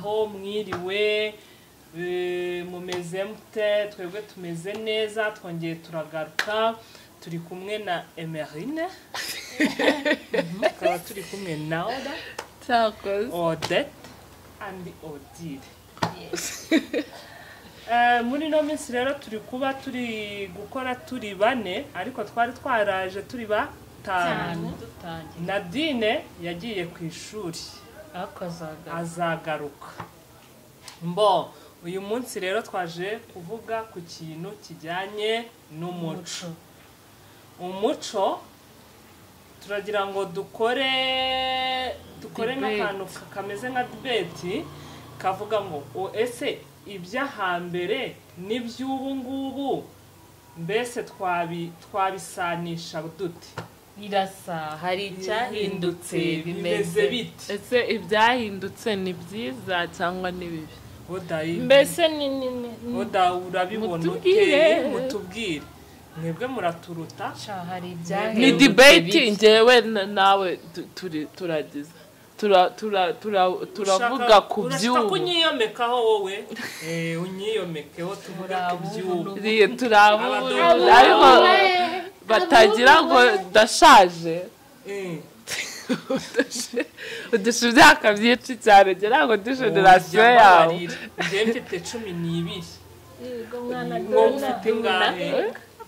mwiriwe eh, mumeze mute twebwe tumeze neza twongeye turagaruka turi kumwe na emerine Mhm, tukaba turi kumwe na oda Tacos. odette andi odile Eh, muri ino minsi rero turi kuba turi gukora turi bane ariko twari twaraje turi batanu dutangira nadine yagiye ku ishuri akozaga azagaruka mbo uyu munsi rero twaje kuvuga ku kintu kijyanye n'umuco umuco umuco turagira ngo dukore dukore Debate. n'akantu ka- kameze nka dibeti kavuga ngo o ese ibyo hambere n'iby'ubu ngubu mbese twabi- twabisanisha dute birasa hari icyahindutse bimeze bite Ese ibyahindutse ni byiza cyangwa ni bibi Odayi- mbese ni ni ni oda urabibona Mutubwire. uteye mutubwire mwebwe muraturuta Sha, hari ni ibyahindutse debate bibi. ngewe na- nawe tu- turi turagize Tura- tura- tura- turavuga Ushaka- ku urashaka by'ubu kunyiyomekaho wowe Eh, unyiyomekeho tuvuge ku by'ubu Murabubu n'ubu. Ri- turabura Abadongo. ariko batagira ngo ndashaje Eh. udusha imyaka myinshi cyane ngira ngo ndi generasiyo Urya yawe mbabarira. njyewe mfite cumi n'ibiri ngo mfite ibaza ingahe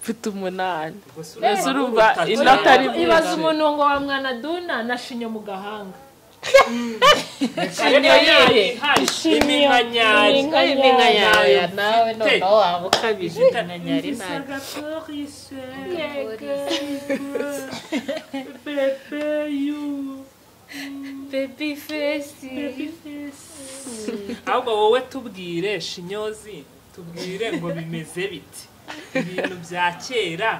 mfite umunani Gusa Mbese urumva uruta cyane. inota ari mwiza. umuntu ngo wa mwanaduna na shinyo mu gahanga Inka yayo ihari, iminka nyayo. Ari n'inkanyaya nawe noneho waba ukabije Ifite- inkanyari ntayo Sagatorise. Pepe you. bebi fesi ahubwo wowe tubwire shinyozi tubwire ngo bimeze biti ibintu bya kera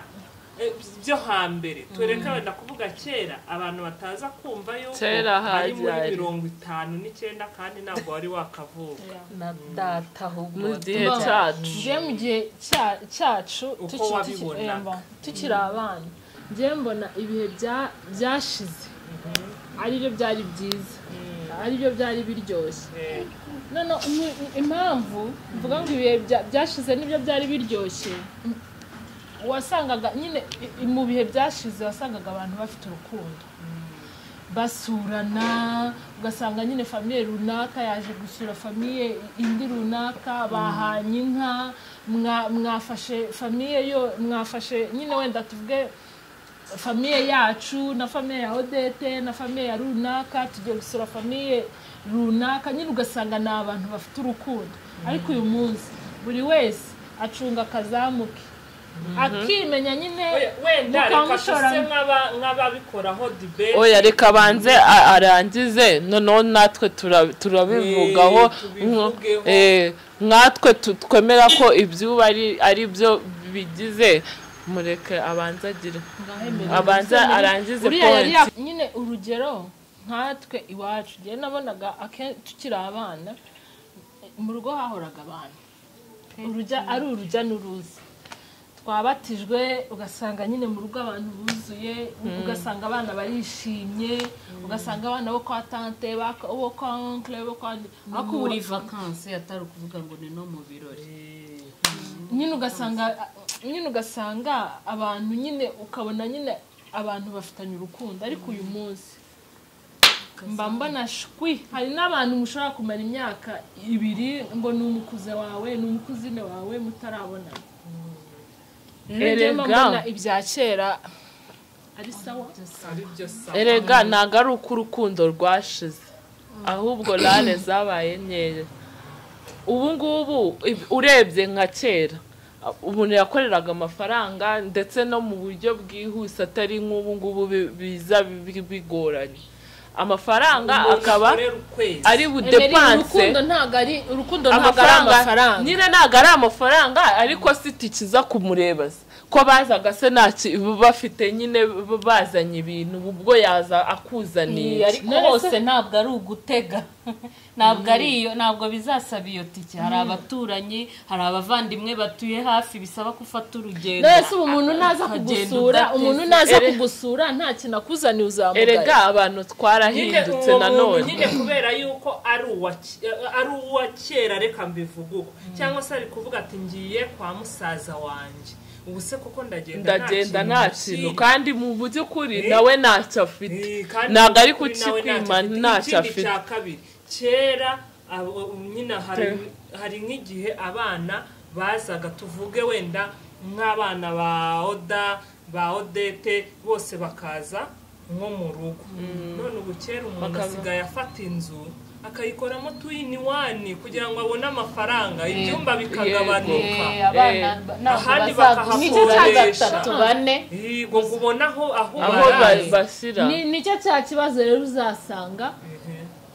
eh, byo hambere tureka wenda kuvuga kera abantu bataza kumva yuko Kera ari muri hajyari. mirongo itanu n'icyenda kandi ntabwo wari wakavuka na data ahubwo mu gihe Mba- cyacu njye mu gihe cya- cyacu Uko tuki- tuki- wabibonaga. emba, tukiri abana njye mbona ibihe bya- byashize aribyo byari byiza aribyo byari biryoshye Eh, no no imu- impamvu mvuga ngo ibihe bya- byashize nibyo byari biryoshye wasangaga nyine i- i- mu bihe byashize wasangaga abantu bafite urukundo basurana ugasanga nyine famiye runaka yaje gusura famiye indi runaka bahanye inka mwa- mwafashe famiye yo mwafashe nyine wenda tuvuge famiye yacu na famiye ya odete na famiye ya runaka tugiye gusura famiye runaka nyine ugasanga ni abantu bafite urukundo ariko uyu munsi buri wese acunga akazamu ke akimenya nyine we- wenda reka mukamushora tuse nk'aba- nk'ababikoraho dibeti oya reka banze a- arangize noneho natwe tura- turabivugaho Eh, nko- tubivugeho. eh, nkatwe tu- twemera ko ibyuba ari ari byo bigize mureke abanze agire ngahembere. abanze arangize Uriya yari point yak- nyine urugero nkatwe iwacu njye nabonaga ake- tukiri abana mu rugo hahoraga abantu urujya ari urujya n'uruza twabatijwe ugasanga nyine mu rugo abantu buzuye ugasanga abana barishimye ugasanga abana bo kwa tante baka- bo kwa onkle bo kwa ariko ubu- muri vakansi atari ukuvuga ngo ni no mu birori nyine ugasanga nyine ugasanga abantu nyine ukabona nyine abantu bafitanye urukundo ariko uyu munsi mba mbona shwi hari n'abantu mushobora kumara imyaka ibiri ngo ni umukuze wawe ni umukuzine wawe mutarabonana rero njye mba Erega. mbona ibya kera ari sawa ari byo sa erega ntago ari uko urukundo rwashize ahubwo rane zabaye nkeya ubu ngubu ib- urebye nka kera a- umuntu yakoreraga amafaranga ndetse no mu buryo bwihuse atari nk'ubu ngubu bi- biza bi- bigoranye amafaranga akaba ukorera ukwezi ari Emery, budepanse urukundo ntabwo ari urukundo ntabwo ari amafaranga amafaranga nyine ntabwo ari amafaranga ariko si tikiza kumureba se ko bazaga se ntacyo bafite nyine b- bazanye ibintu ubwo yaza akuzaniye ariko None se- hose ntabwo ari ugutega ntabwo ari iyo ntabwo bizasaba iyo tike hari abaturanyi hari abavandimwe batuye hafi bisaba ko ufata urugendo none ubu umuntu naza ukagenda kugusura udateze. umuntu naza Ere- kugusura nta kintu akuzaniye erega uzamugaye abantu nyine twarahindutse uwo muntu nanone nyine kubera yuko ari uwa ke- ari uwa kera reka mbivuge uko cyangwa se ari kuvuga ati ngiye kwa musaza wanjye ubu se kuko ndagenda ndagenda kintu nta mfite." kintu kandi mu by'ukuri Eh. nawe ntacyo afite Eh, kandi ntabwo ari kuri nawe kukikwima ntacyo afite. ntacyo Ikindi afite cya kabiri kera abo- ubu nyine hari Te- hari nk'igihe abana bazaga tuvuge wenda nk'abana ba oda ba odete bose bakaza nko mu rugo none ubu kera umuntu Bakaza. asigaye afata inzu akayikoramo tu ini wani kugira ngo abone amafaranga ibyumba bikagabanuka Eh, abana Eh, ba- ntabwo ahandi nicyo bakahakodesha. cya Bakoresha. gatatu bane yego ngo ubone aho aho aho baraye. ba- bashyira Ni- nicyo cya kibazo rero uzasanga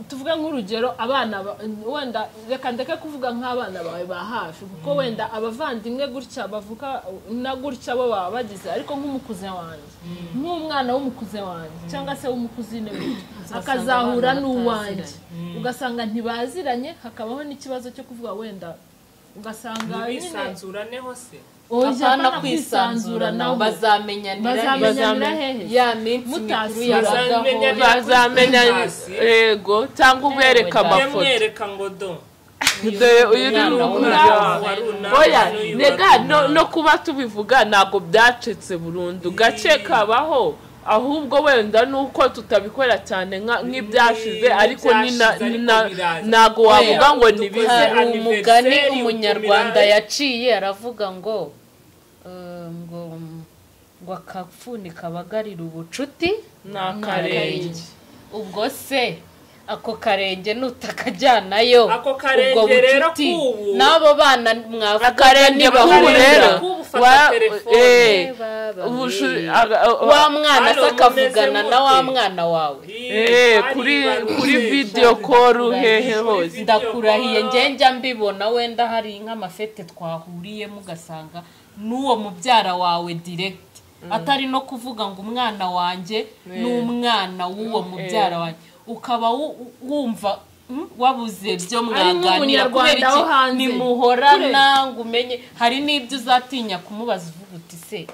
tuvuge nk'urugero abana ba- wenda reka ndeke kuvuga nk'abana bawe ba hafi kuko wenda abavandimwe gutya bavuka na gutya bo baba bagize ariko nk'umukuze wanjye nk'umwana w'umukuze wanjye cyangwa se w'umukuzine gutya akazahura abana n'uwanjye bataziranye. ugasanga ntibaziranye hakabaho n'ikibazo cyo kuvuga wenda ugasanga nyine ntibisanzuraneho se apana kwisanzuranaho kwisanzuranaho bazamenyanira bazamenyanira Bazamenya- hehe ya minsi mikuru Mutasura. yabagaho Bazamenyanira. bazamenya Hasi. yego cyangwa ubereka Yewe da. njye amafoto mwereka ngo do dore uyu ni Umwana rubuga w'umwana. oya n'uyu nega barumuna. no, no kuba tubivuga ntabwo byacitse burundu gake kabaho ahubwo wenda nuko tutabikora cyane nka- nk'ibyashize Ni- ariko ni na- ibyashize ni ariko na- biraza. ntabwo wavuga ngo dukoze ni bize hari umugani anniversary umunyarwanda ukumira- yaciye aravuga ngo eh, ngo ngo akafuni kabagarira ubucuti ni akarenge ubwo se ako karenge nutakajyanayo Ako ubwo karenge rero bucuti, k'ubu. n'abo bana mwavuga akarenge bahu bahura. rero Ubu ufata wa- telefone. eh, Bababare. ubushu- aga- wa mwana Hano se mumeze akavugana mute? na wa mwana wawe eh, Hari kuri barumuna. kuri video call hehe hose ndakurahiye njye njya mbibona wenda hari nk'amafete twahuriyemo ugasanga n'uwo mubyara wawe direct atari no kuvuga ngo umwana wanjye ni umwana w'uwo mubyara wanjye ukaba wu- wumva mm, wabuze byo mwaganira nk'umunyarwanda kubera iki wo hanze. nimuhorana ngo umenye hari n'ibyo uzatinya kumubaza uvuga uti se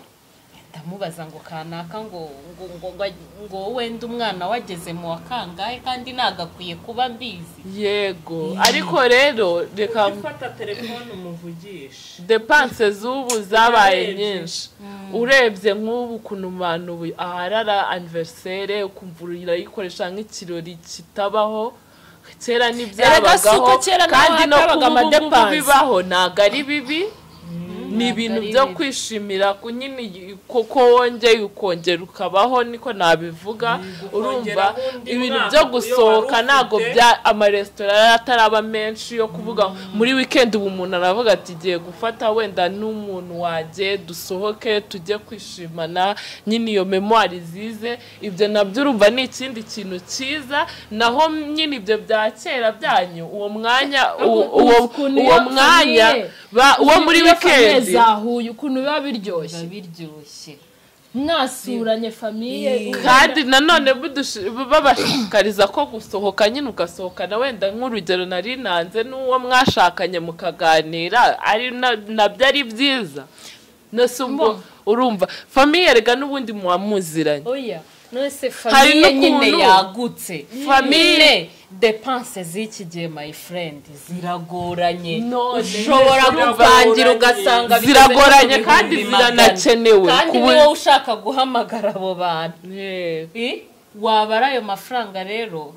ndamubaza ngo kanaka ngo ngo ngo ngo- ngo wenda umwana wageze mu wa kangahe kandi nagakwiye kuba mbizi yego ariko rero reka ufata telefone umuvugishe depanse z'ubu zabaye Urebye. nyinshi urebye nk'ubu ukuntu abantu bu- aharara aniverisere ukumva urayikoresha nk'ikirori kitabaho kera Erega si ntibyabagaho uko kera naho kandi no hatabaga kuba ubu ngubu amadepanse. bibaho ntabwo ari bibi ni ibintu ari byo bibi. kwishimira ku nyine kuko wongeye ukongera ukabaho niko nabivuga urumva undi ibintu mwaka byo iyo gusohoka wari ntabwo ufite. bya amaresitora yari ataraba menshi yo kuvuga ngo muri wikendi ubu umuntu aravuga ati igiye gufata wenda n'umuntu wanjye dusohoke tujye kwishimana nyine iyo memwari zize ibyo nabyo urumva ni ikindi kintu cyiza naho nyine ibyo bya kera byanyu uwo mwanya u- uwo ukuntu uwo iyo mwanya famille- ba- uwo muri Iyo famiye wikendi zahuye ukuntu biba biryoshye biba biryoshye mwasuranye famiye kandi nanone budushi- babashishikariza ko gusohoka nyine ugasohokana wenda nk'urugero nari nanze n'uwo mwashakanye mukaganira ari na- nabyo ari byiza nose ubwo urumva famiye erega n'ubundi muba muziranye oya nose Hari famiye nyine n'ukuntu- yagutse Famille- nyine depanse z'iki gihe my friend ziragoranye None, ushobora ziragoranye. kuvangira ugasanga bigeze no ku Ziragoranye kandi bihumbi magana. ziranakenewe. kandi Ku bu- niwo ushaka guhamagara abo bantu Yego. Eh, waba ari ayo mafaranga rero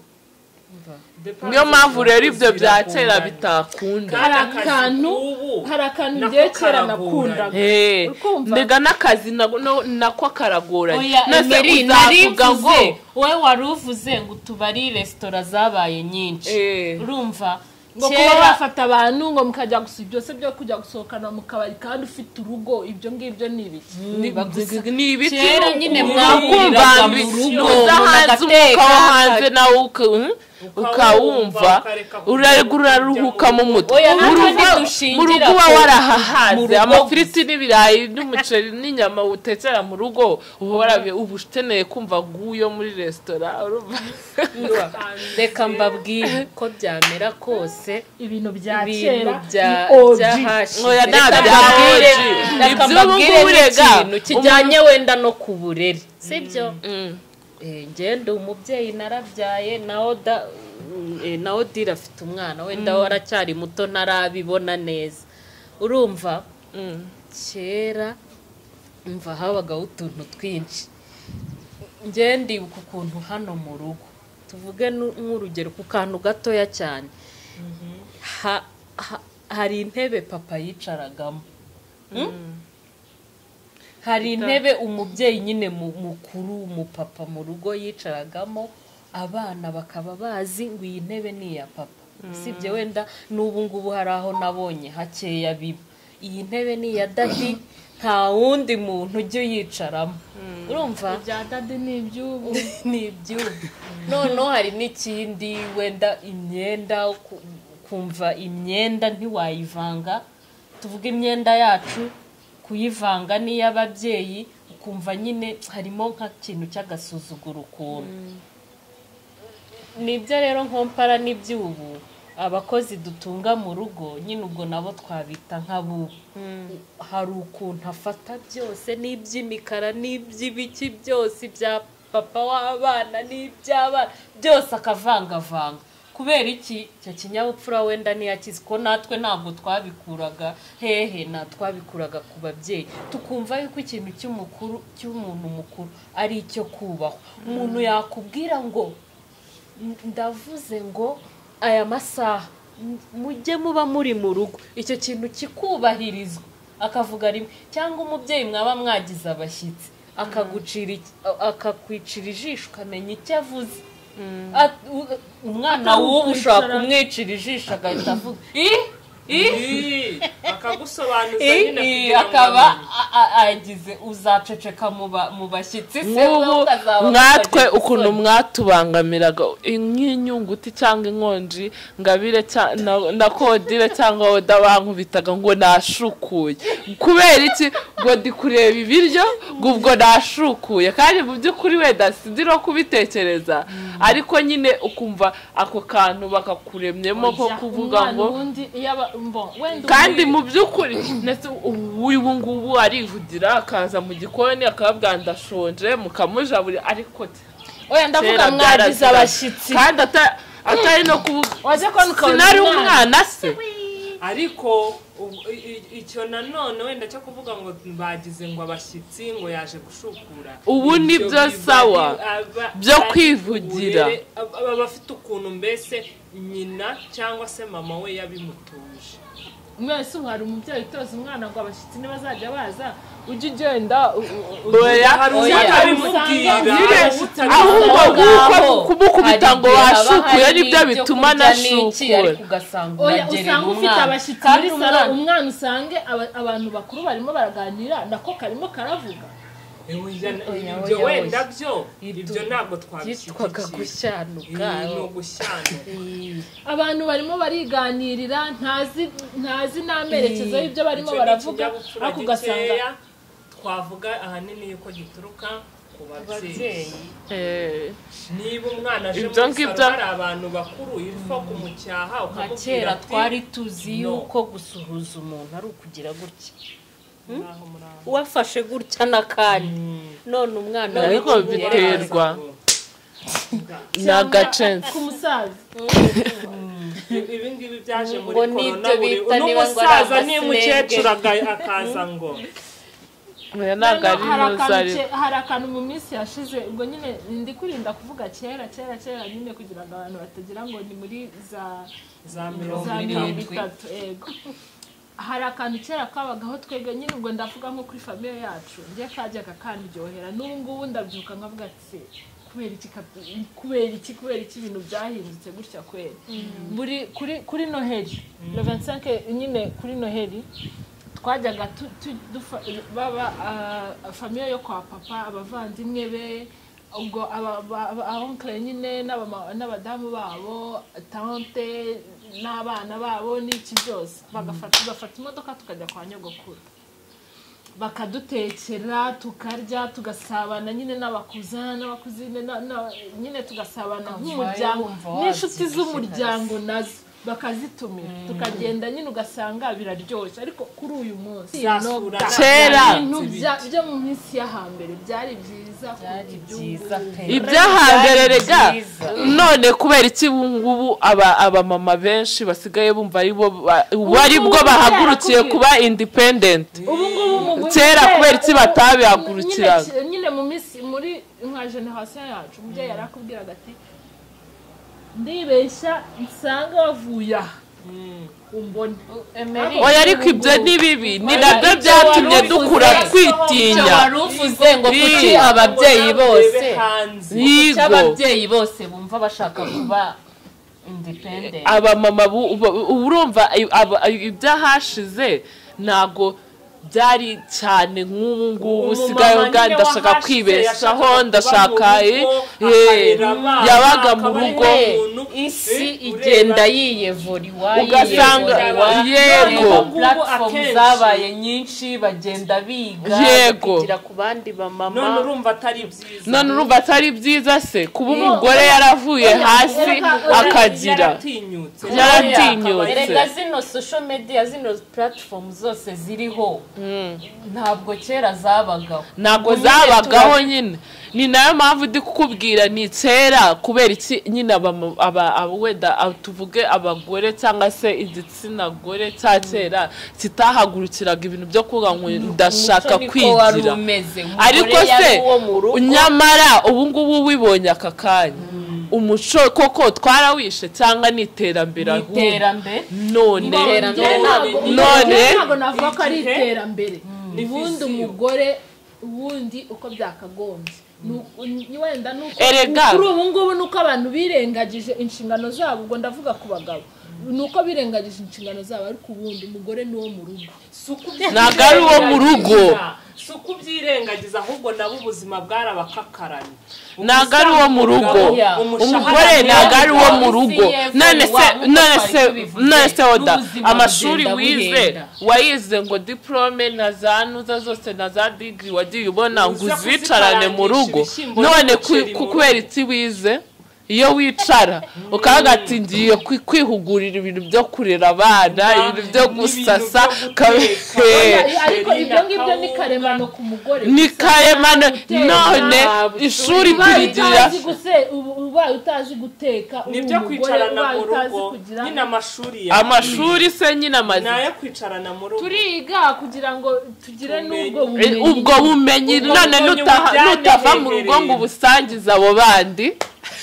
niyo mpamvu rero ibyo bya kera bitakunda Kandi hari akazi akantu k'ubu hari akantu nako igihe kera karagoranye. nakundaga Eh, Ukumva? mbega n'akazi nako- no- nako karagoranye oya Nase emeri uzavuga ngo narivuze wowe wari uvuze ngo utubari resitora zabaye nyinshi Eh. urumva ngo kuba kera wafata abantu ngo mukajya gusa byose byo kujya gusohokana mu kabari kandi ufite urugo ibyo ngibyo ni ibiki ni ni ibiti kera nyine ubu- mwahuriraga ukumva mu mbi- rugo, nuza umuntu hanze umwuka agateka, wo hanze nawe uka- hmm? ukawumva ukareka kujya urarega uraruhuka mu mutwe Oya, nta Mu kandi rugo- dushingira mu rugo uba ku- mu warahahaze rugo amafiriti n'ibirayi n'umuceri n'inyama utekera mu rugo uba warabi- uba ukeneye kumva guyo muri resitora urumva reka mbabwire uko byamera kose ibintu bya ibintu kera bya ni OG. bya hashi Oya, nta Reka bya mbabwire- OG. reka Iby'ubu ngubu mbabwire rega, n'ikintu kijyanye wenda no ku burere sibyo Mm. Eh, ngende umubyeyi narabyaye na oda eh, na odira afite umwana wenda waracyari muto ntarabibona neza urumva Mm. kera mva habagaho utuntu twinshi njye ndibuka ukuntu hano mu rugo tuvuge nu- nk'urugero ku kantu gatoya cyane Ha- ha- hari intebe papa yicaragamo Mm? hari intebe umubyeyi nyine mu- mukuru umupapa mu rugo yicaragamo abana bakaba bazi ngo iyi ntebe ni iya papa usibye wenda n'ubu ngubu hari aho nabonye hakeya biba iyi ntebe ni iya dadi nta wundi muntu ujya uyicaramo urumva ibya dadi ni iby'ubu ni ibyuma noneho hari n'ikindi wenda imyenda ku- kumva imyenda ntiwayivanga tuvuga imyenda yacu kuyivanga n'iy'ababyeyi ukumva nyine harimo nk'ikintu cy'agasuzuguro ukuntu nibyo rero nkompara n'iby'ubu abakozi dutunga mu rugo nyine ubwo nabo twabita nk'abubu hari ukuntu afata byose n'iby'imikara n'iby'ibiki byose ibya papa w'abana n'iby'abana byose akavangavanga kubera iki icyo kinyabupfura wenda ntiyakize ko natwe ntabwo twabikuraga hehe nta twabikuraga ku babyeyi tukumva yuko ikintu cy'umukuru cy'umuntu mukuru ari icyo kubahwa umuntu yakubwira ngo ndavuze ngo aya masaha mu- mujye muba muri mu rugo icyo kintu kikubahirizwa akavuga rimwe cyangwa umubyeyi mwaba mwagize abashyitsi akagucira iki- a- akakwicira ijisho ukamenya icyo avuze A- u- umwana w'ubu ushobora kumwicira ijisho agahita avuga ih ih Ii, akagusobanuza ih, nyine ih," kugira ngo akaba amenye. a- a- agize uzaceceka mu ba- mu bashyitsi se nk'ubu wowe ukazaba mwatwe ukagira ukuntu isoni. mwatubangamiraga nk'inyunguti cyangwa inkonji ngabire cya- na- na kodire cyangwa woda bankubitaga ngo nashukuye kubera iki ngo ndi kureba ibiryo ngo ubwo nashukuye kandi mu by'ukuri wenda sidiro kubitekereza ariko nyine ukumva ako kantu bakakuremyemo ko Oya, kuvuga umwana ngo ubundi iyo aba mbo wenda kandi ubundi- mu by'ukuri ndetse ubu ngubu arivugira akaza mu gikoni akababwira ndashonje mukamujaburira ariko oya ndavuga mwagize abashyitsi kandi ata- atari no kuvuga wajya kubona ukabona sinari umwana se ariko ubu- i- i- icyo nanone wenda cyo kuvuga ngo bagize ngo abashyitsi ngo yaje gushukura Ubu ni Ibyo byo biba sawa, ari aba- byo ari kwivugira. uburere, ab- aba bafite ukuntu mbese nyina cyangwa se mama we yabimutuje mwese ubu hari umubyeyi utoza umwana ngo abashyitsi nibazajya baza ujye ugenda Oya, hari Oya. utabimubwira nyine hari utabimubwira. ahubwo Aho ngaho nguko kumukubita hari ngo igihe haba washukuye hari nibyo ibyo bituma kurya n'iki, nashukura ariko ugasanga oya uragerera usanga ufite umwana. abashyitsi Kandi muri salo umwana- umwana usange aba- abantu bakuru barimo baraganira nako karimo karavuga Ewe, ya- Oya, ibyo oya, wenda oya. byo ibyo ntabwo byitwaga twabishyigikira gushyanuka Ibi ni ugushyanuka abantu barimo bariganirira ntazi ntazi n'amerekezo y'ibyo barimo Icyo ni baravuga ikinyabupfura ariko ugasanga gikeya, twavuga ahanini yuko gituruka ku babyeyi ababyeyi Eh, niba umwana aje Ibyo muri ngibyo- salo hari abantu bakuru ipfa kumucyaha nka ukamubwira kera ati twari tuzi No. yuko gusuhuza umuntu ari ukugira gutya "Muraho, muraho." wafashe gutya n'akanya none umwana Ariko w'umuhungu biterwa. yaraza. ni agacensi ku musaza ibi ngibi byaje muri Ngo ni korona ibyo buri bita niba ngo ari n'umusaza n'umukecuru amasengesho. aga- akaza ngo oya ntabwo ari Noneho hari akantu nuzari ke- hari akantu mu minsi yashize ubwo nyine ndi kurinda kuvuga kera kera kera nyine kugira ngo abantu batagira ngo ni muri za za mirongo za mirongo irindwi itatu yego hari akantu kera kabagaho twebwe nyine ubwo ndavuga nko kuri famiye yacu njye kajyaga kandyohera n'ubu ngubu ndabyuka nkavuga ati kubera iki kapi- kubera iki kubera iki ibintu byahindutse gutya kweri buri kuri kuri noheli levensanke nyine kuri noheli twajyaga tu- tu- dufa- baba ah, famiye yo kwa papa abavandimwe be ubwo aba- aba- aba- abonkere nyine n'abama- n'abadamu babo tante n'abana babo n'iki byose bagafata tugafata imodoka tukajya kwa nyogokuru bakadutekera tukarya tugasabana nyine n'abakuzana n'abakuzine na- na- nyine tugasabana nk'umuryango wumva n'inshuti wabyibushye z'umuryango nazo bakazitumira tukagenda nyine ugasanga biraryoshye ariko kuri uyu munsi Zasura. no- Kera. ibintu bya- byo mu minsi yo hambere byari byiza kuruta byari iby'ubu byiza pe ibyahambere Byari rega byiza. none kubera iki ubu ngubu aba- abamama benshi basigaye bumva ari bo ba- ubu ari bwo bahagurukiye kuba indipendenti ubu ngubu mu bu- Kera kubera iki batabihagurukiraga? Nyine- nyine mu minsi muri nka generasiyo yacu umubyeyi yarakubwiraga ati ndibeshya nsanga wavuye aha umbone Emery, oya ariko ibyo ni bibi ni nabyo byatumye dukura icyo twitinya wari uvuze ngo Ni- kuki ababyeyi bose hanze kuki yigo ababyeyi bose bumva bashaka kuba independent abamama bu- uba- uba urumva i- aba- i- ibyahashize ntago byari cyane nk'ubu ngubu Umumama usigaye nyine ubwanjye ndashaka wahashize kwibeshaho yashakaga kuba ndashaka mu rugo, eh, akarera abana, yabaga mu akaba rugo ari Eh, umuntu, isi eh, igenda ureba- yiyevuriwa Ugasanga- yego. platform Akenshi. zabaye nyinshi bagenda biga Yego. bakigira ku bandi bamama none urumva atari byiza none urumva atari byiza se kuba umugore yaravuye hasi akagira yaratinyutse yaratinyutse. erega zino social media zino platform zose ziriho ntabwo kera zabagaho ntabwo Nyine zabagaho tura- nyine ni nayo mpamvu ndi kukubwira ni kera kubera iki nyine abama- aba- aba- wenda aba- tuvuge abagore cyangwa se igitsina gore cya kera kitahagurukiraga ibintu byo kuvuga ngo ndashaka Umuco niko wari kwigira umeze. Umugore ariko se yari uwo mu rugo. nyamara ubu ngubu wibonye aka kanya umuco koko twarawishe cyangwa ni iterambere Ni ahubwo. iterambere none Iterambere Njyewe ntabwo- ntabwo- none- njyewe ntabwo navuga ko ari Igihe- iterambere ubundi viziyo. umugore ubundi uko byakagombye Ni uko- ni- wenda ni uko Erega. kuri ubu ngubu ni uko abantu birengagije inshingano zabo ubwo ndavuga ku bagabo ni uko birengagije inshingano zabo ariko ubundi umugore ni wo mu rugo Ntabwo ari uwo mu rugo. si ukubyirengagiza ahubwo nabo ubuzima bwarabakaranye ntabwo ari uwo mu rugo Yeah. umugore Umushahara ntabwo ari uwo mu Isi rugo y'epfo none se wa- nk'uko none twari se tubivuze, none se oda n'ubuzima amashuri bugenda wize buhenda. wayize ngo diplome na za ntuza zose na za digiri wagiye ubona ngo Uza uzicarane mu kuzikarangisha rugo ibishyimbo none n'umuceri ku- mu ku- kubera rugo. iki wize iyo wicara ukavuga ati ngiye kwi- kwihugurira ibintu byo kurera abana ibintu byo N'ibintu gusasa byo kabe- guteka. Eh, Oya, ariko Sherina, ibyo ngibyo ni kawunga. karemano ku mugore ni gusa. karemano guteka, none ushuri, ishuri ubaye kurigirira utazi guse- ubu- ubaye utazi guteka uba nibyo umugore, kwicarana ubaye mu utazi rugo kugira nyine amashuri yawe amashuri se nyine ni amaze ayo kwicarana mu rugo turiga kugira ngo tugire Ubumenyi. n'ubwo Eh, bumenyi ubwo bumenyi Ubwo none bumenyi nutaha- bujyanye nutava mu rugo ngo hegereye. ubusangize abo bandi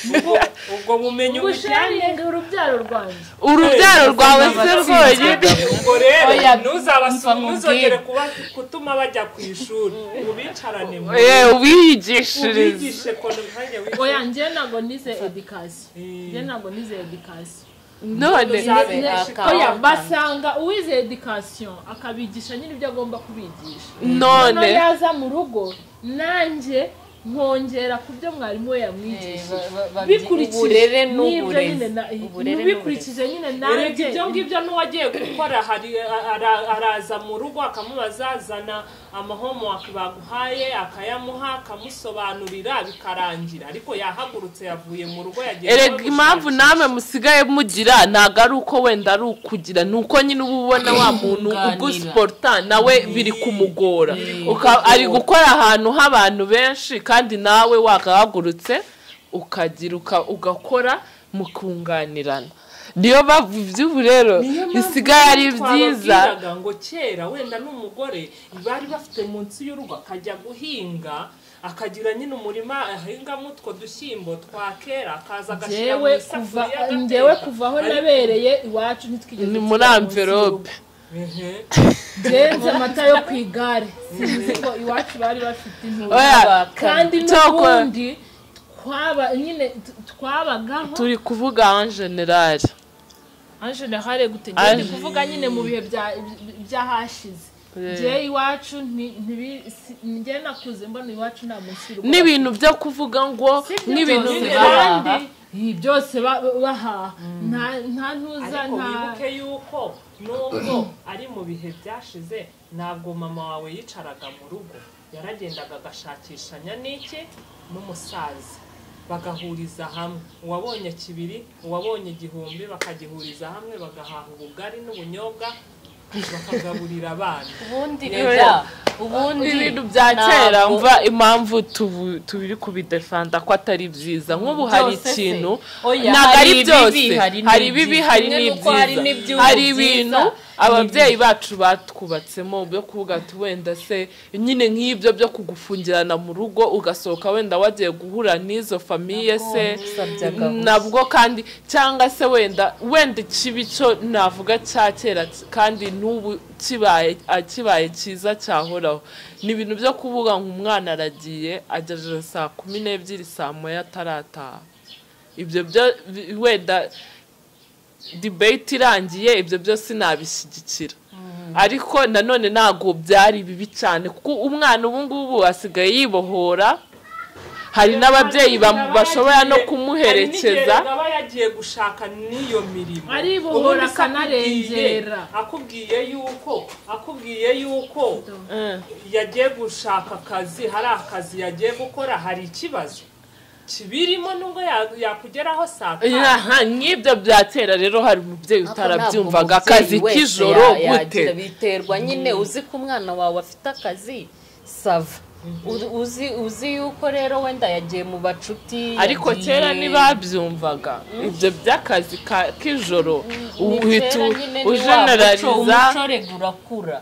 ubwo ubwo bumenyi bujyanye busharinga urubyaro rwanjye urubyaro rwawe se rwonyine ubwo rero Oya, mva ntuzabasure nkubwire. ntuzongere kuba kutuma bajya ku ishuri ubicarane mu rugo Eh, ubiyigishirize ubigishe ko umwanya oya wize njye ntabwo nize edikasiyo Eh. njye ntabwo nize edikasiyo none Uzabe Oya, akawunga. oya basanga uwize edikasiyo akabigisha nyine ibyo agomba kubigisha none noneho yaza mu rugo nanjye nkongera ku byo mwarimu we yamwigishije uburere bikurikije n'ibyo nyine n'uburezi na- Uburere bikurikije nyine erega nanjye ibyo ngibyo n'uwagiye gukora hari ara- araza mu rugo akamubaza azana amahomework baguhaye akayamuha akamusobanurira bikarangira ariko yahagurutse yavuye mu rugo yagiye erega gushakisha. impamvu namwe musigaye mugira ntabwo ari uko wenda ari ukugira ni uko nyine uba ubona wa muntu Kunganira. ugusiporta nawe biri kumugora Uka- kumugora. ari gukora ahantu h'abantu benshi kandi nawe wakahagurutse ukagira uka- ugakora mukunganirana niyo mpamvu iby'ubu rero Niyo mpamvu bisigaye ari byiza twababwiraga ngo kera wenda n'umugore bari bafite munsi y'urugo akajya guhinga akagira nyine umurima ahingamo utwo dushyimbo twa kera akaza agashyira mu njyewe kuva isafuriya agateka. njyewe kuva aho Ariko- nabereye iwacu ntitwigeze ni muri tujya munsi y'urugo. amverope Mhm. ngenze amata yo ku igare sinzi ko iwacu bari bafite intuba oya kandi Cyokora- n'ubundi twaba nyine t- twabagaho turi kuvuga en general anjenehare gute Ange- ndi kuvuga nyine mu bihe bya- bya- byahashize njyewe iwacu nti- ntibi- si- njye nakuze mbona iwacu nta munsi y'urugo n'ibintu byo kuvuga ngo n'ibintu Byose bibaha kandi ibi byose ba- bahaha Nta- nta ntuza ariko nta wibuke yuko nubwo ari mu bihe byashize ntabwo mama wawe yicaraga mu rugo yaragendaga agashakishanya n'iki n'umusaza bagahuriza hamwe uwabonye kibiri uwabonye igihumbi bakagihuriza hamwe bagahaha ubugari n'ubunyobwa bakagaburira abana ubundi Yewe. oya ubundi ibintu bya kera ntabwo- mva impamvu tubu- tubiri kubidefanda ko atari byiza nk'ubu hari Byose se. ikintu Oya, ntabwo hari ari ibibi, byose hari hari n'ibyiza. ibibi hari Kimwe n'uko hari n'ibyiza n'iby'ubu hari byiza, ibintu ababyeyi bacu batwubatsemo byo kuvuga ati wenda se nyine nk'ibyo byo kugufungirana mu rugo ugasohoka wenda wagiye guhura n'izo famiye se Usabyaga gusa. nabwo kandi cyangwa se wenda wenda ikibi cyo navuga cya kera kandi n'ubu kibaye a- kibaye cyiza cyahoraho ni ibintu byo kuvuga ngo umwana aragiye agejeje saa kumi n'ebyiri saa moya atarataha ibyo byo bi- wenda debate irangiye ibyo byose nabishyigikira ariko nanone ntabwo byari bibi cyane kuko umwana ubu ngubu asigaye yibohora hari n'ababyeyi bam- bashobora no kumuherekeza hari n'igihe aba yagiye gushaka n'iyo mirimo Aribohora Ubundi se akanarengera. akubwiye- akubwiye yuko akubwiye yuko Eh, yagiye gushaka akazi hari akazi yagiye gukora hari ikibazo kibirimo nubwo ya- yakugeraho saa tanu aha, nk'ibyo bya kera rero hari umubyeyi Ariko utarabyumvaga ntabwo akazi umubyeyi wese k'ijoro ya- gute yagira- biterwa nyine uzi ko umwana wawe afite akazi sava U- uzi uzi yuko rero wenda yagiye mu bacuti ariko yagiye- kera ntibabyumvaga ibyo by'akazi ka- k'ijoro Ni uhita kera u- nyine ni wa muco, ujenerariza umuco regura akura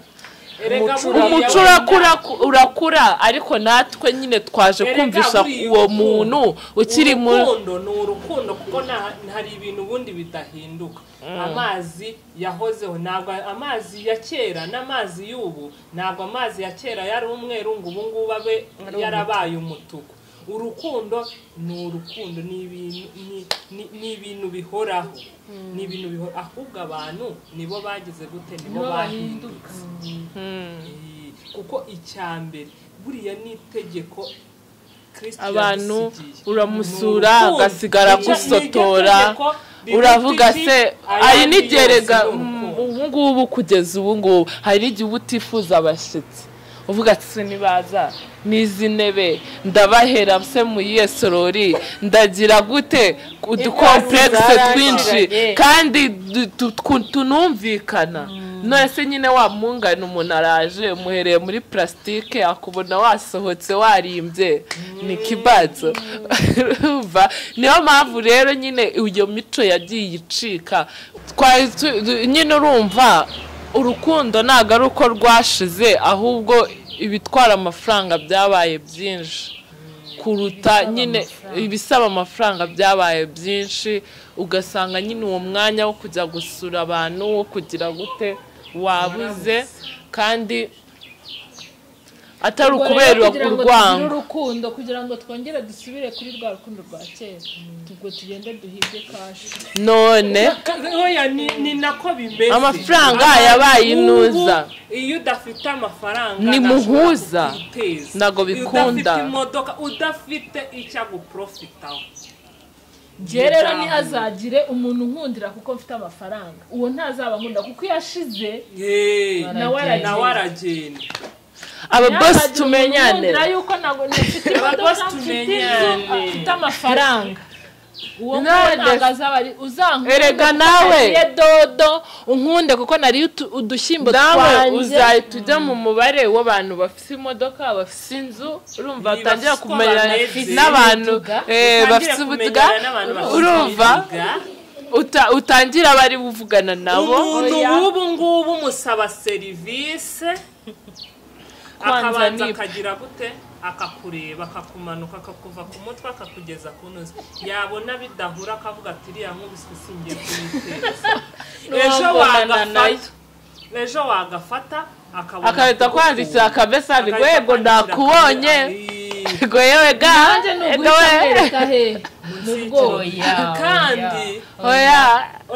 Erega umuco- buriya umuco wenda- urakura urakura ariko natwe nyine twaje Erega kumvisha buriya uwo urukundo- muntu ukiri mu urukundo ni urukundo kuko nta- hari ibintu ubundi bidahinduka amazi yahozeho ntabwo amazi ya kera n'amazi y'ubu ntabwo amazi ya kera yari umweru ngo ubu ngubu abe yarabaye umutuku urukundo ni urukundo ni ibintu ni- ni- ni ibintu bihoraho ni ibintu bihoraho ahubwo abantu nibo bagize gute nibo Nibo bahindutse Eh, kuko icya mbere buriya ni itegeko Kristo abantu yadusigiye. uramusura Ni urukundo. agasigara Ni iryo- ni iryo gusotora tegeko rivuga uravuga iti, se ayandi hari yose n'igihe ni rega urukundo." ubu ngubu kugeza ubu ngubu hari n'igihe uba utifuza abashyitsi uvuga ati se nibaza n'izi ntebe ndabahera se mu iyihe sorori ndagira gute udukompuregise zarashiranye. twinshi kandi du- tu- twu- tunumvikana none se nyine wamungana umuntu araje umuhereye muri purasitike akubona wasohotse warimbye ni ikibazo urumva niyo mpamvu rero nyine iyo mico yagiye icika twari tu- du- nyine urumva urukundo ntabwo ari uko rwashize ahubwo ibitwara amafaranga byabaye byinshi kuruta nyine ibisaba amafaranga byabaye byinshi ugasanga nyine uwo mwanya wo kujya gusura abantu wo kugira gute wabuze kandi atari Ubwo ukubera rero kugira ngo tugire urwango urukundo kugira ngo twongere dusubire kuri rwa rukundo rwa kera ubwo tugende duhige kashi none oya ni, ni nako bimeze Amafaranga Abantu yabaye ubu, inuza. iyo udafite amafaranga Ni ntashobora muhuza. kuguteza. Ntago Iyo bikunda. udafite imodoka udafite icyo aguprofitaho njye rero ntihazagire umuntu nkundira kuko mfite amafaranga uwo ntazaba nkunda kuko iyo ashize Yeee, nawe aragenda nawe aragenda ababosi Ntihazagira umuntu tumenyane nkundira yuko ntabwo ntafite Ababosi imodoka mfite inzu tumenyane. mfite amafaranga uwo None nguwo ntabwo se- azaba ari uzankunda Erega kuko nawe. nariye dodo unkunde kuko nariye utu- udushyimbo nawe twanjye uzahita ujya mu mubare w'abantu bafite imodoka bafite inzu urumva Ni batangira bafite uko kumenyana bameze. n'abantu eh, Utangire bafite ubutwa kumenyana n'abantu bafite urumva ubutwa. uta- utangira abari buvugana nabo umuntu Oya. w'ubu ngubu umusaba serivisi Kwanza akabanza ni- akagira gute akakureba akakumanuka akakuva ku mutwe akakugeza ku ntozi yabona bidahura akavuga ati iriya nk'ubu singiye kuyiteza ejo Nuwabonana nayo. wagafata ejo wagafata akabona akahita akwandikira akakuvura. akamesaje Agahita yego akwandikira nakubonye akamesaje. ngo yewe ga nanjye ni ego uguhita we mwereka he mu bwoba oya kandi oya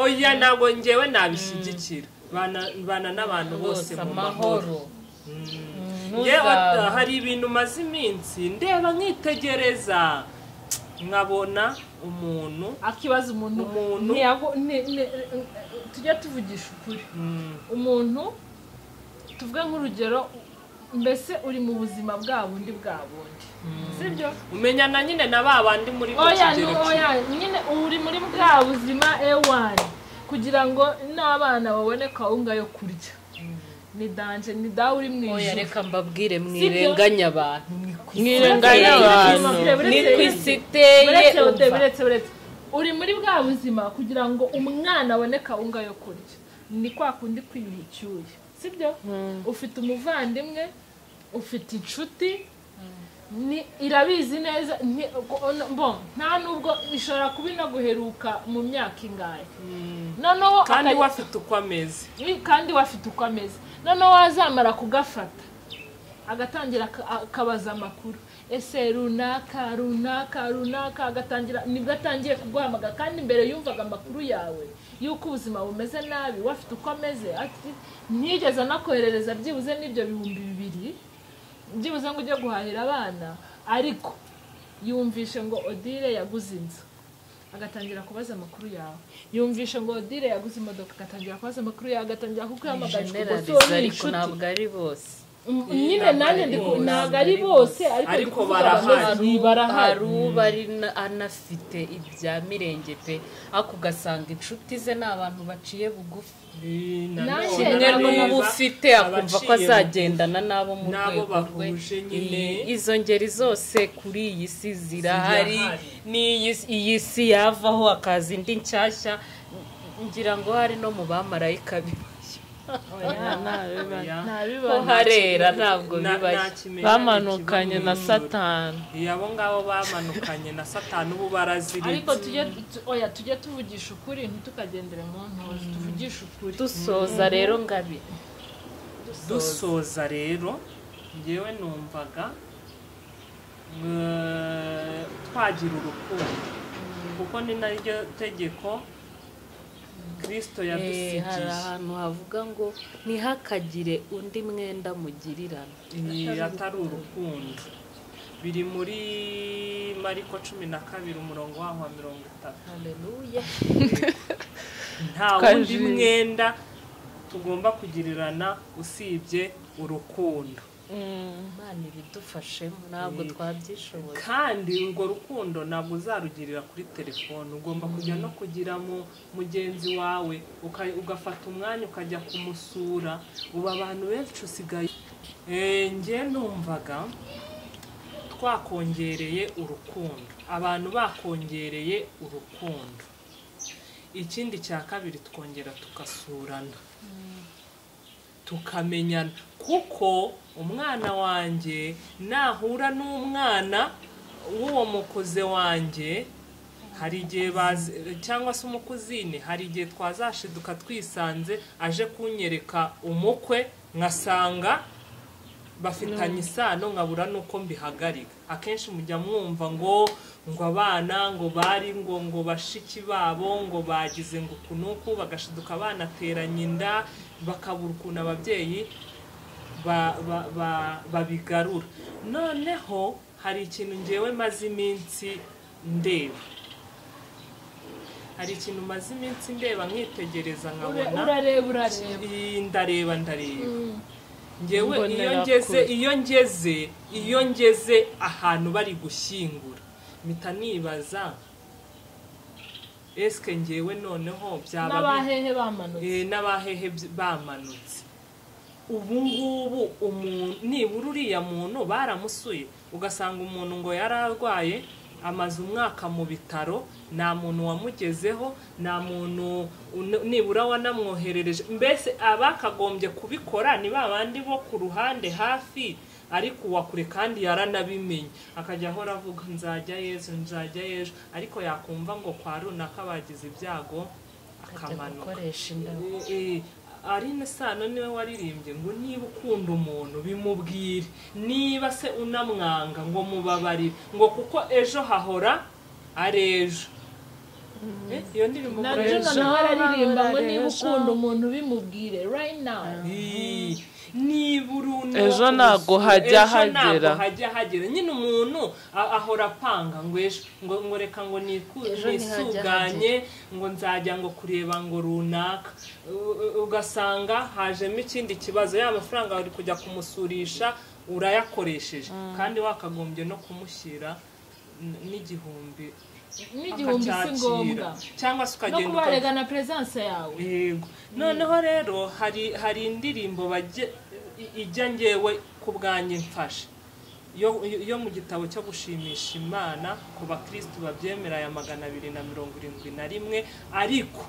oya ntabwo ngewe nabishyigikira bana bana n'abantu bose mu mahoro amahoro yewe ntuzaba hari ibintu umaze iminsi ndeba nkitegereza nkabona umuntu akibaza umuntu Umuntu. ntiyago- ni- ni- tujye tuvugisha ukuri mm, umuntu tuvuge nk'urugero mbese uri mu buzima bwa bundi bwa bundi sibyo umenyana nyine na ba bandi muri bwo oya ni kigero kimwe. oya nyine uri muri bwa buzima ewani kugira ngo n'abana babone kawunga yo kurya ni danje ni dawe uri mu oya ijuru reka mbabwire Sibyo? mwirenganya abantu mwirenganya abantu ni ku isi iteye buretse buretse umva buretse buretse uri muri bwa buzima kugira ngo umwana abone kawunga yo kurya ni kwa kundi kwiyuha icyuya sibyo ufite umuvandimwe ufite inshuti ni- irabizi neza nti- ko- bon, nta nubwo ishobora kuba inaguheruka mu myaka ingahe noneho kandi akajya- we afite uko ameze ni- kandi we afite uko ameze noneho wazamara kugafata agatangira aka- akabaza amakuru ese runaka runaka runaka agatangira nibwo atangiye kuguhamagara kandi mbere yumvaga amakuru yawe y'uko ubuzima bumeze nabi we afite uko ameze ati ntigeze anakoherereza byibuze n'ibyo bihumbi bibiri byibuze ngo ujye guhahira abana ariko yumvishe ngo odile yaguze inzu agatangira kubaza amakuru yawe yumvishe ngo odile yaguze imodoka agatangira kubaza amakuru yawe agatangira kukuhamagara generaliza ariko ntabwo ari bose Mm, nyine nanjye ndi ku- bose. ntabwo ari bose ariko ndi Ariko kuvuga barahari. bamwe hari barahari uba ari na- anafite ibya mirenge pe ariko ugasanga inshuti ze ni abantu baciye bugufi Eh, na Nanjye none kimwe None reba n'ubu ufite akumva ko abaciye azagendana n'abo mu n'abo rwego rwe bahuje nyine. Iyi- izo ngeri zose kuri iyi si zirahari Zirahari. n'iyi si- iyi si yavaho hakaza indi nshyashya ngira ngo hari no mu bamarayika bibayo oya. ko harera ntabwo Na- bibayo nta kimenyane bamanukanye kiba na mu ijuru. satani Iyo abo ngabo bamanukanye na satani ubu baraziritse ariko tujye tu- oya tujye tuvugisha ukuri ntitukagendere mu ntozi tuvugishe ukuri dusoza rero ngabi dusoza rero ngewe numvaga eh, twagira urukundo kuko ni naryo tegeko kirisito Eh, hari yadusigiye ahantu havuga ngo ntihakagire undi mwenda mugirirana Iyi atari urukundo biri muri mariko cumi na kabiri umurongo waho wa mirongo itatu haleluya nta wundi Twajuririye. mwenda tugomba kugirirana usibye urukundo imana ibidufashemo ntabwo twabyishoboye kandi urwo rukundo ntabwo uzarugirira kuri telefone ugomba kujya no kugira mu mugenzi wawe uka- ugafata umwanya ukajya kumusura ubu abantu benshi usigaye Eh, njye numvaga twakongereye urukundo abantu bakongereye urukundo ikindi cya kabiri twongera tugasurana tukamenyana kuko umwana wanjye nahura n'umwana w'uwo mukuze wanjye hari igihe bazi cyangwa se umukuzini hari igihe twazashiduka twisanze aje kunyereka umukwe nkasanga bafitanye isano nkabura n'uko mbihagarika akenshi mujya mwumva ngo ngo abana ngo bari ngo ngo bashiki babo ngo bagize ngo uku n'uku bagashiduka banateranye inda bakabura ukuntu ababyeyi ba- ba- ba- babigarura noneho hari ikintu ngewe maze iminsi ndeba hari ikintu maze iminsi ndeba nkitegereza Ure- nkabona urareba urareba Ii, ndareba ndareba ngewe iyo Mbonerakure. ngeze iyo ngeze iyo ngeze ahantu bari gushyingura mpita nibaza esike ngewe noneho byaba bi- n'abahehe bamanutse Eh, n'abahehe byi- bamanutse ubu ngubu umuntu nibura uriya muntu baramusuye ugasanga umuntu ngo yari arwaye amaze umwaka mu bitaro nta muntu wamugezeho nta muntu un- nibura wanamwoherereje mbese abakagombye kubikora ni ba bandi bo ku ruhande hafi ariko uwa kure kandi yaranabimenye akajya ahora avuga nzajya yezu nzajya yezu ariko yakumva ngo kwa runaka bagize ibyago Ajya akamanuka gukoresha indabo Eh, eh, Aline Sano niwe waririmbye ngo niba ukunda umuntu bimubwire niba se unamwanga ngo mubabarire ngo kuko ejo hahora ari ejo Eh, iyo ndirimbo na murayizi? juna nawe araririmba ngo niba ukunda umuntu bimubwire right now Ii, nibura uno Ejo ntabwo ubusuku, hajya ejo ntabwo hagera. hajya hagera nyine umuntu a- ahora apanga ngo ejo ngo ngo reka ngo niku- Ejo ntihajya nisuganye ngo nzajya ngo kureba ngo runaka U- u- ugasanga hajemo ikindi kibazo ya mafaranga uri kujya kumusurisha urayakoresheje kandi wakagombye no kumushyira n- n'igihumbi n'igihumbi si akacyakira. ngombwa cyangwa se no ukagenda kuba uka- warega na peresanse yawe yego noneho rero hari hari indirimbo bajye- i- ijya ngewe ku bwanjye mfasha yo yo mu gitabo cyo gushimisha imana ku bakirisitu babyemera aya magana abiri na mirongo irindwi na rimwe ariko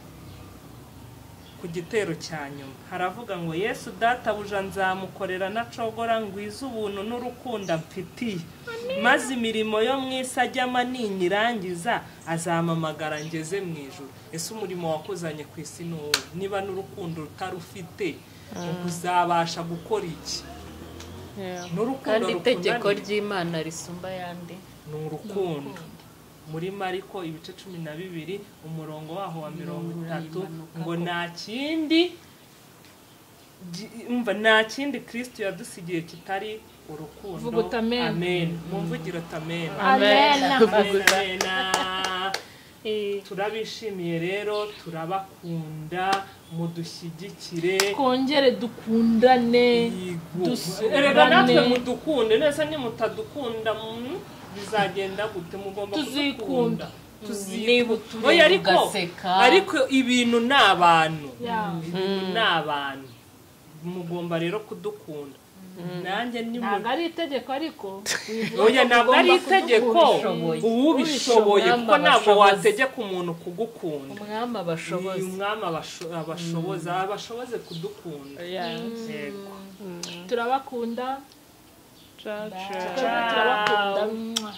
ku gitero cya nyuma haravuga ngo yesu databuja nzamukorera nacogora ngwiza ubuntu n'urukundo mfitiye maze imirimo yo mu isi ajyamo ninyirangiza azampamagara ngeze mu ijoro ese umurimo wakuzanye ku isi ni uwo niba n'urukundo rutarufite uzabasha gukora iki n'urukundo kandi itegeko rukunaniye ry'imana risumba ayandi ni urukundo muri mariko ibice cumi na bibiri umurongo waho wa mirongo itatu ngo nta kindi gi- umva nta kindi kirisito yadusigiye kitari urukundo Vuga uti amen. amen mumvugire uti amen Vuga uti- amen turabishimiye rero turabakunda mudushyigikire twongere dukundane Yego. dusubirane. erega natwe mudukunde nese nimutadukunda mm, bizagenda gute mugomba Tuzikunda. kudukunda Niba tuzikunda utureba Oya, ariko ugaseka. ariko ibintu ni abantu Yeah. ibintu ni abantu mugomba rero kudukunda nanjye ni ntabwo ari itegeko ariko oya ntabwo ari Ugomba itegeko kudukunda. Ubishoboye, uwubishoboye kuko ntabwo abashobozi. wategeka umuntu kugukunda umwami uyu abashobozi mwami abasho- abashoboza abashoboze kudukunda yego turabakunda Cha, cha. turabakunda mwah.